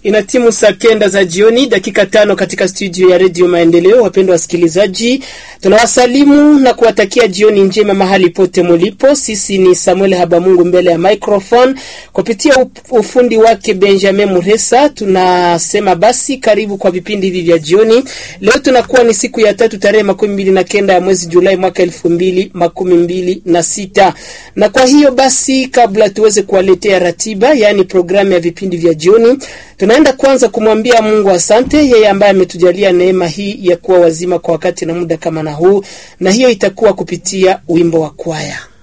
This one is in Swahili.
Ina timu saa kenda za jioni dakika tano katika studio ya redio Maendeleo. Wapendwa wasikilizaji, tunawasalimu na kuwatakia jioni njema mahali pote mulipo. Sisi ni Samuel Habamungu mbele ya microphone kupitia ufundi wake Benjamin Muresa. Tunasema basi karibu kwa vipindi hivi vya jioni. Leo tunakuwa ni siku ya tatu tarehe makumi mbili na kenda ya mwezi Julai mwaka elfu mbili makumi mbili na sita na kwa hiyo basi, kabla tuweze kuwaletea ratiba, yaani programu ya vipindi vya jioni tunaenda kwanza kumwambia Mungu asante, yeye ambaye ametujalia neema hii ya kuwa wazima kwa wakati na muda kama na huu, na hiyo itakuwa kupitia wimbo wa kwaya.